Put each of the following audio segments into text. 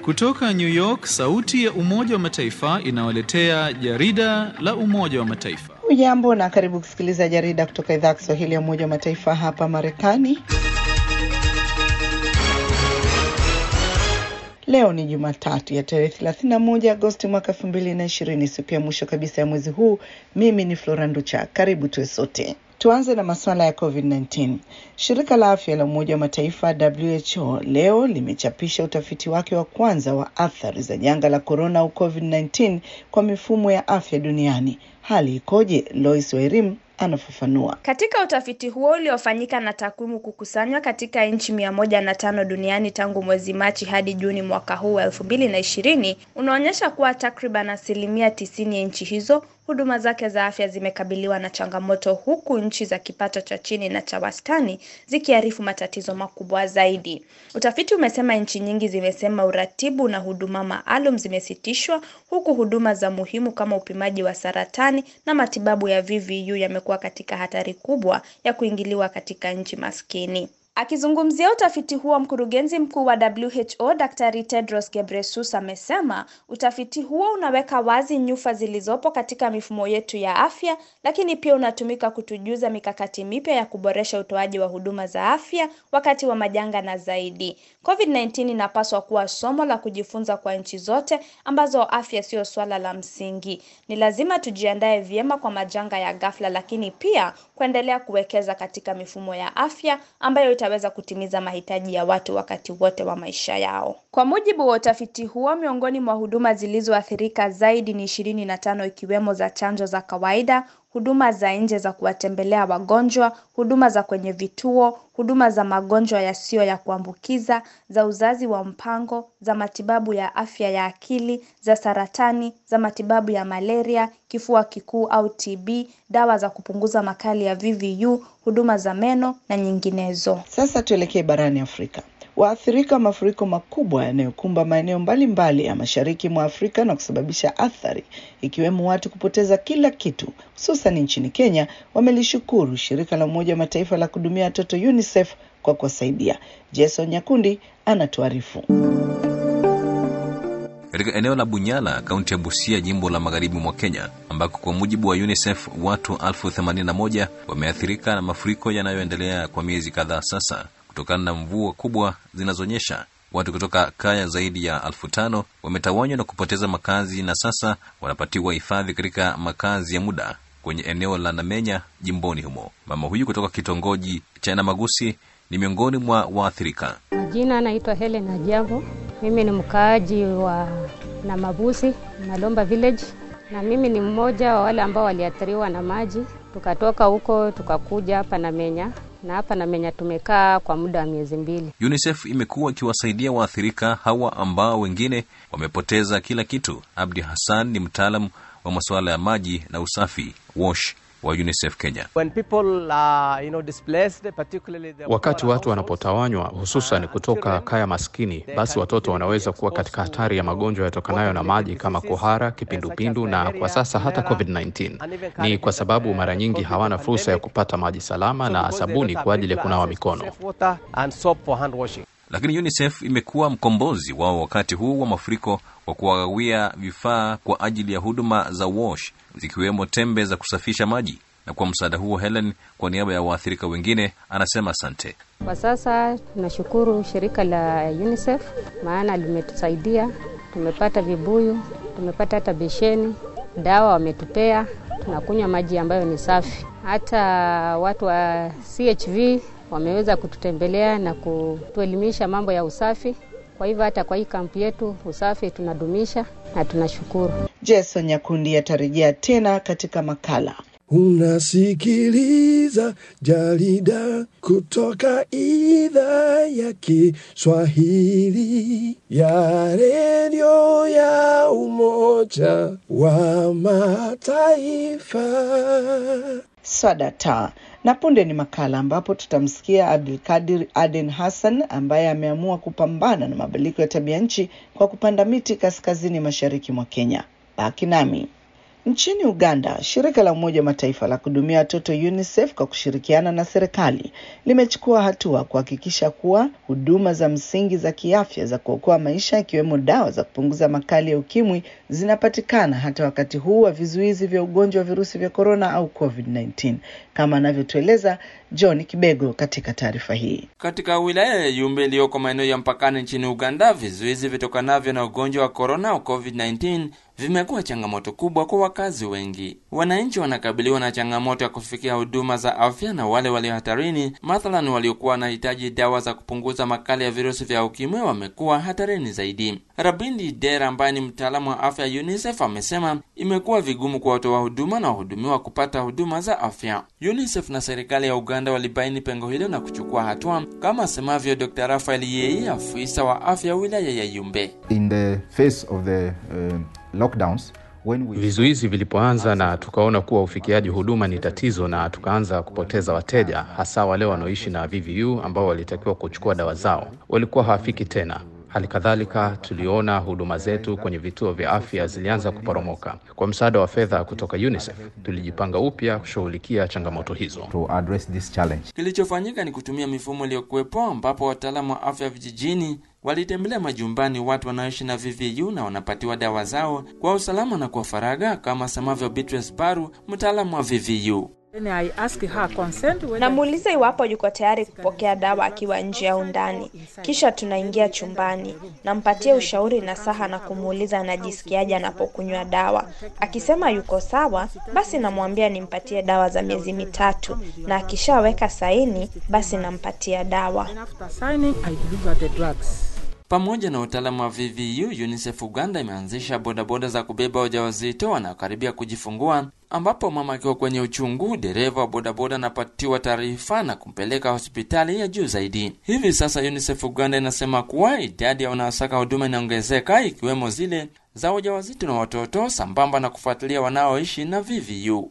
Kutoka New York, sauti ya Umoja wa Mataifa inawaletea jarida la Umoja wa Mataifa. Ujambo na karibu kusikiliza jarida kutoka idhaa ya Kiswahili ya Umoja wa Mataifa hapa Marekani. Leo ni Jumatatu ya tarehe 31 Agosti mwaka 2020, siku ya mwisho kabisa ya mwezi huu. Mimi ni Flora Nducha, karibu tuwe sote. Tuanze na masuala ya COVID-19. Shirika la afya la Umoja wa Mataifa WHO leo limechapisha utafiti wake wa kwanza wa athari za janga la korona au COVID-19 kwa mifumo ya afya duniani. Hali ikoje? Lois Wairim anafafanua. Katika utafiti huo uliofanyika na takwimu kukusanywa katika nchi mia moja na tano duniani tangu mwezi Machi hadi Juni mwaka huu wa elfu mbili na ishirini unaonyesha kuwa takriban asilimia tisini ya nchi hizo huduma zake za afya zimekabiliwa na changamoto huku nchi za kipato cha chini na cha wastani zikiarifu matatizo makubwa zaidi. Utafiti umesema nchi nyingi zimesema uratibu na huduma maalum zimesitishwa huku huduma za muhimu kama upimaji wa saratani na matibabu ya VVU yamekuwa katika hatari kubwa ya kuingiliwa katika nchi maskini. Akizungumzia utafiti huo, mkurugenzi mkuu wa WHO Daktari Tedros Ghebreyesus amesema utafiti huo unaweka wazi nyufa zilizopo katika mifumo yetu ya afya, lakini pia unatumika kutujuza mikakati mipya ya kuboresha utoaji wa huduma za afya wakati wa majanga na zaidi. COVID-19 inapaswa kuwa somo la kujifunza kwa nchi zote ambazo afya sio swala la msingi. Ni lazima tujiandae vyema kwa majanga ya ghafla, lakini pia kuendelea kuwekeza katika mifumo ya afya ambayo itaweza kutimiza mahitaji ya watu wakati wote wa maisha yao. Kwa mujibu wa utafiti huo, miongoni mwa huduma zilizoathirika zaidi ni ishirini na tano ikiwemo za chanjo za kawaida, huduma za nje za kuwatembelea wagonjwa, huduma za kwenye vituo, huduma za magonjwa yasiyo ya kuambukiza, za uzazi wa mpango, za matibabu ya afya ya akili, za saratani, za matibabu ya malaria, kifua kikuu au TB, dawa za kupunguza makali ya VVU, huduma za meno na nyinginezo. Sasa tuelekee barani Afrika. Waathirika wa mafuriko makubwa yanayokumba maeneo mbalimbali ya mashariki mwa Afrika na kusababisha athari ikiwemo watu kupoteza kila kitu, hususan nchini Kenya, wamelishukuru shirika la Umoja wa Mataifa la kuhudumia watoto UNICEF kwa kuwasaidia. Jason Nyakundi anatuarifu. Katika eneo la Bunyala, kaunti ya Busia, jimbo la magharibi mwa Kenya, ambako kwa mujibu wa UNICEF watu elfu themanini na moja wameathirika na mafuriko yanayoendelea kwa miezi kadhaa sasa kutokana na mvua kubwa zinazonyesha. Watu kutoka kaya zaidi ya elfu tano wametawanywa na kupoteza makazi na sasa wanapatiwa hifadhi katika makazi ya muda kwenye eneo la Namenya jimboni humo. Mama huyu kutoka kitongoji cha Namagusi ni miongoni mwa waathirika. Majina anaitwa Helen Ajiambo. Mimi ni mkaaji wa Namabusi, Malomba village, na mimi ni mmoja wa wale ambao waliathiriwa na maji. Tukatoka huko tukakuja hapa Namenya na hapa Namenya tumekaa kwa muda wa miezi mbili. UNICEF imekuwa ikiwasaidia waathirika hawa ambao wengine wamepoteza kila kitu. Abdi Hassan ni mtaalamu wa masuala ya maji na usafi WASH wa UNICEF Kenya. When people are, you know, displaced, particularly the Wakati poorer watu wanapotawanywa hususan kutoka kaya maskini, basi watoto wanaweza kuwa katika hatari ya magonjwa yatokanayo na maji kama kuhara, kipindupindu na kwa sasa hata COVID-19. Ni kwa sababu mara nyingi hawana fursa ya kupata maji salama na sabuni kwa ajili ya kunawa mikono. safe water and soap for hand washing. Lakini UNICEF imekuwa mkombozi wao wakati huu wa mafuriko kwa kuwagawia vifaa kwa ajili ya huduma za WASH zikiwemo tembe za kusafisha maji. Na kwa msaada huo, Helen kwa niaba ya waathirika wengine anasema asante. Kwa sasa tunashukuru shirika la UNICEF maana limetusaidia, tumepata vibuyu, tumepata hata besheni, dawa wametupea, tunakunywa maji ambayo ni safi. Hata watu wa CHV wameweza kututembelea na kutuelimisha mambo ya usafi. Kwa hivyo hata kwa hii kampu yetu usafi tunadumisha na tunashukuru. Jason Nyakundi atarejea tena katika makala. Unasikiliza jarida kutoka idhaa ya Kiswahili ya redio ya Umoja wa Mataifa. Swadata na punde ni makala ambapo tutamsikia Abdulkadir Aden Hassan ambaye ameamua kupambana na mabadiliko ya tabia nchi kwa kupanda miti kaskazini mashariki mwa Kenya. Baki nami. Nchini Uganda, shirika la Umoja wa Mataifa la kuhudumia watoto UNICEF kwa kushirikiana na serikali limechukua hatua kuhakikisha kuwa huduma za msingi za kiafya za kuokoa maisha ikiwemo dawa za kupunguza makali ya ukimwi zinapatikana hata wakati huu wa vizuizi vya ugonjwa wa virusi vya korona au COVID-19, kama anavyotueleza John Kibego katika taarifa hii. Katika wilaya ya Yumbe iliyoko maeneo ya mpakani nchini Uganda, vizuizi vitokanavyo na ugonjwa wa korona au COVID-19 vimekuwa changamoto kubwa kwa wakazi wengi. Wananchi wanakabiliwa na changamoto ya kufikia huduma za afya, na wale walio hatarini, mathalan waliokuwa wanahitaji dawa za kupunguza makali ya virusi vya ukimwi, wamekuwa hatarini zaidi. Rabindi Dera ambaye ni mtaalamu wa afya ya UNICEF amesema imekuwa vigumu kwa watoa huduma na wahudumiwa kupata huduma za afya. UNICEF na serikali ya Uganda walibaini pengo hilo na kuchukua hatua, kama asemavyo Dr. Rafael Yei, afisa wa afya wilaya ya Yumbe. In the face of the uh, lockdowns when we... Vizuizi vilipoanza na tukaona kuwa ufikiaji huduma ni tatizo, na tukaanza kupoteza wateja, hasa wale wanaoishi na VVU ambao walitakiwa kuchukua dawa zao walikuwa hawafiki tena. Hali kadhalika tuliona huduma zetu kwenye vituo vya afya zilianza kuporomoka. Kwa msaada wa fedha kutoka UNICEF tulijipanga upya kushughulikia changamoto hizo. to address this challenge. Kilichofanyika ni kutumia mifumo iliyokuwepo ambapo wataalamu wa afya vijijini walitembelea majumbani watu wanaoishi na VVU na wanapatiwa dawa zao kwa usalama na kwa faragha, kama asemavyo Beatrice Baru, mtaalamu wa VVU. Namuuliza iwapo yuko tayari kupokea dawa akiwa nje au ndani, kisha tunaingia chumbani, nampatia ushauri na saha na kumuuliza anajisikiaje anapokunywa dawa. Akisema yuko sawa, basi namwambia nimpatie dawa za miezi mitatu, na akishaweka saini, basi nampatia dawa. Pamoja na utaalamu wa VVU, UNICEF Uganda imeanzisha bodaboda za kubeba wajawazito wanaokaribia kujifungua, ambapo mama akiwa kwenye uchungu, dereva wa bodaboda anapatiwa taarifa na kumpeleka hospitali ya juu zaidi. Hivi sasa UNICEF Uganda inasema kuwa idadi ya wanaosaka huduma inaongezeka, ikiwemo zile za wajawazito na watoto, sambamba na kufuatilia wanaoishi na VVU.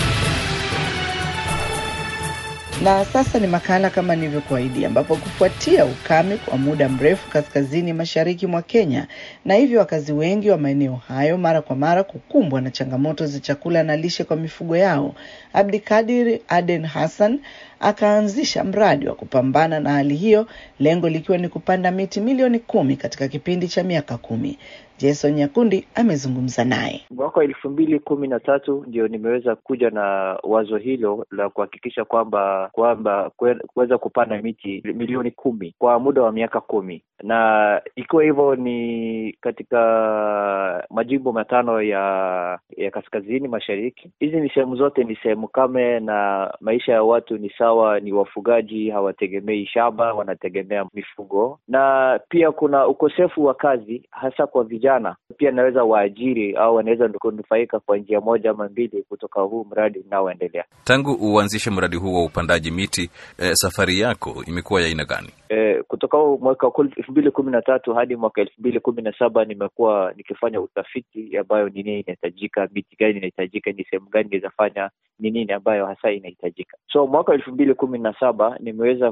Na sasa ni makala kama nilivyokuahidi, ambapo kufuatia ukame kwa muda mrefu kaskazini mashariki mwa Kenya, na hivyo wakazi wengi wa maeneo hayo mara kwa mara kukumbwa na changamoto za chakula na lishe kwa mifugo yao, Abdikadir Aden Hassan akaanzisha mradi wa kupambana na hali hiyo, lengo likiwa ni kupanda miti milioni kumi katika kipindi cha miaka kumi. Jason Nyakundi amezungumza naye. Mwaka wa elfu mbili kumi na tatu ndio nimeweza kuja na wazo hilo la kuhakikisha kwamba kwamba kuweza kupanda miti milioni kumi kwa muda wa miaka kumi na ikiwa hivyo ni katika majimbo matano ya ya kaskazini mashariki. Hizi ni sehemu zote ni sehemu kame na maisha ya watu ni sawa, ni wafugaji, hawategemei shamba, wanategemea mifugo, na pia kuna ukosefu wa kazi hasa kwa vijana. Pia naweza waajiri au wanaweza kunufaika kwa njia moja ama mbili kutoka huu mradi unaoendelea. Tangu uanzishe mradi huu wa upandaji miti eh, safari yako imekuwa ya aina gani? Eh, kutoka mwaka elfu mbili kumi na tatu hadi mwaka elfu mbili kumi na saba nimekuwa nikifanya utafiti ambayo ni nini inahitajika, miti gani inahitajika, ni sehemu gani inawezafanya, ni nini ambayo hasa inahitajika. So mwaka elfu mbili kumi na saba nimeweza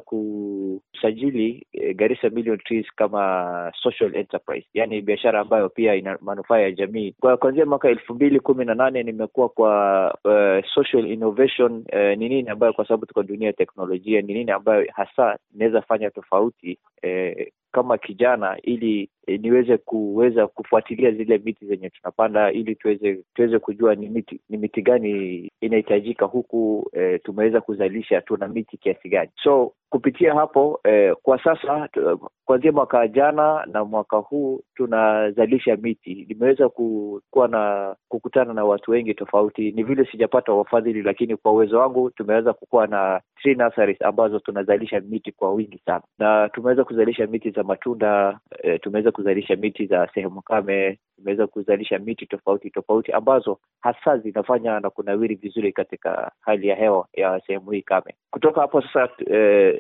kusajili eh, Garissa Million Trees kama social enterprise, yani biashara ambayo pia ina manufaa ya jamii. Kwa kuanzia mwaka elfu mbili kumi na nane nimekuwa kwa uh, social innovation uh, ni nini ambayo, kwa sababu tuko dunia ya teknolojia, ni nini ambayo hasa inaweza fanya tofauti eh, kama kijana ili e, niweze kuweza kufuatilia zile miti zenye tunapanda ili tuweze tuweze kujua ni miti ni miti gani inahitajika huku e, tumeweza kuzalisha tuna miti kiasi gani. So kupitia hapo e, kwa sasa kuanzia mwaka jana na mwaka huu tunazalisha miti. Nimeweza kuwa na kukutana na watu wengi tofauti. Ni vile sijapata wafadhili, lakini kwa uwezo wangu tumeweza kukuwa na tree nurseries ambazo tunazalisha miti kwa wingi sana, na tumeweza kuzalisha miti za matunda e, tumeweza kuzalisha miti za sehemu kame, tumeweza kuzalisha miti tofauti tofauti ambazo hasa zinafanya na kunawiri vizuri katika hali ya hewa ya sehemu hii kame. Kutoka hapo sasa e,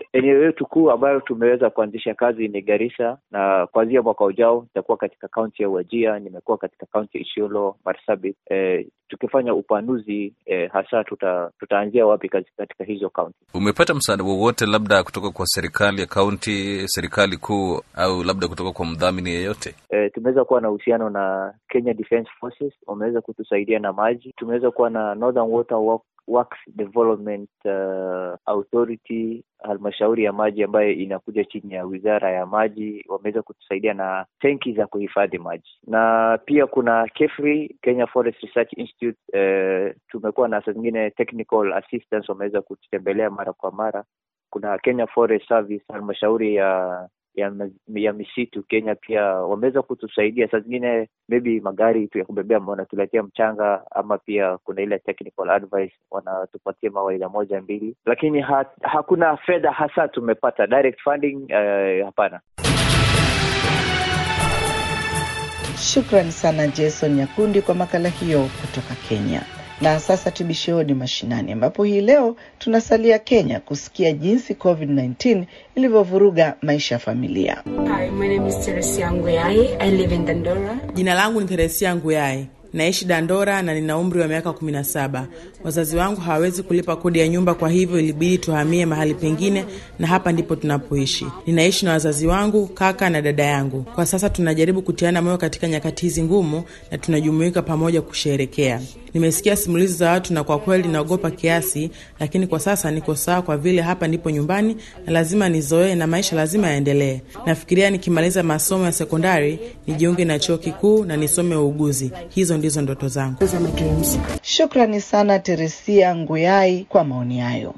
eneo yetu kuu ambayo tumeweza kuanzisha kazi ni Garissa, na kuanzia mwaka ujao itakuwa katika kaunti ya Wajia, nimekuwa katika kaunti ya Isiolo, Marsabit. E, tukifanya upanuzi e, hasa tuta, tutaanzia wapi katika hizo kaunti. Umepata msaada wowote labda kutoka kwa serikali ya kaunti, serikali kuu, au labda kutoka kwa mdhamini yeyote? E, tumeweza kuwa na uhusiano na Kenya Defence Forces, wameweza kutusaidia na maji. Tumeweza kuwa na Northern Water Work, Works Development uh, Authority, halmashauri ya maji ambayo inakuja chini ya wizara ya maji, wameweza kutusaidia na tenki za kuhifadhi maji, na pia kuna KEFRI, Kenya Forest Research Institute. Uh, tumekuwa na saa zingine technical assistance, wameweza kututembelea mara kwa mara. Kuna Kenya Forest Service, halmashauri ya ya, ya misitu Kenya pia wameweza kutusaidia saa zingine, maybe magari tu ya kubebea wanatuletea mchanga, ama pia kuna ile technical advice wanatupatia mawaidha moja mbili, lakini ha, hakuna fedha hasa tumepata direct funding uh, hapana. Shukrani sana Jason Nyakundi kwa makala hiyo kutoka Kenya. Na sasa tubishioni mashinani, ambapo hii leo tunasalia Kenya kusikia jinsi COVID-19 ilivyovuruga maisha ya familia. Hi, my name is Teresia Nguyai. I live in Dandora. Jina langu ni Teresia Nguyai. Naishi Dandora na nina umri wa miaka 17. Wazazi wangu hawawezi kulipa kodi ya nyumba, kwa hivyo ilibidi tuhamie mahali pengine, na hapa ndipo tunapoishi. Ninaishi na wazazi wangu, kaka na dada yangu. Kwa sasa tunajaribu kutiana moyo katika nyakati hizi ngumu, na tunajumuika pamoja kusherekea. Nimesikia simulizi za watu na kwa kweli naogopa kiasi, lakini kwa sasa niko sawa, kwa vile hapa ndipo nyumbani na lazima nizoee na maisha lazima yaendelee. Nafikiria nikimaliza masomo ya sekondari nijiunge na chuo kikuu na nisome uuguzi. Hizo ndizo ndoto zangu. Shukrani sana Teresia Nguyai kwa maoni hayo.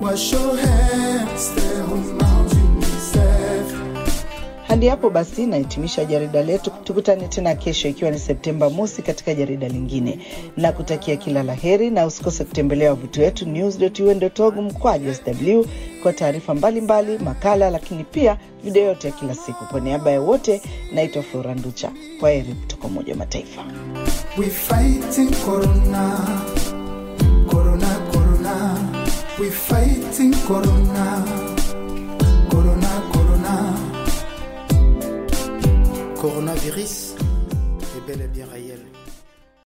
Hadi hapo basi nahitimisha jarida letu. Tukutane tena kesho, ikiwa ni Septemba mosi, katika jarida lingine, na kutakia kila la heri, na usikose kutembelea wavuti wetu news.un.org mkwaju sw kwa taarifa mbalimbali, makala, lakini pia video yote ya kila siku. Kwa niaba ya wote, naitwa Flora Nducha. Kwa heri kutoka Umoja wa Mataifa. We fighting corona, corona, corona. We fighting corona, corona, corona. Coronavirus est bel et bien réel.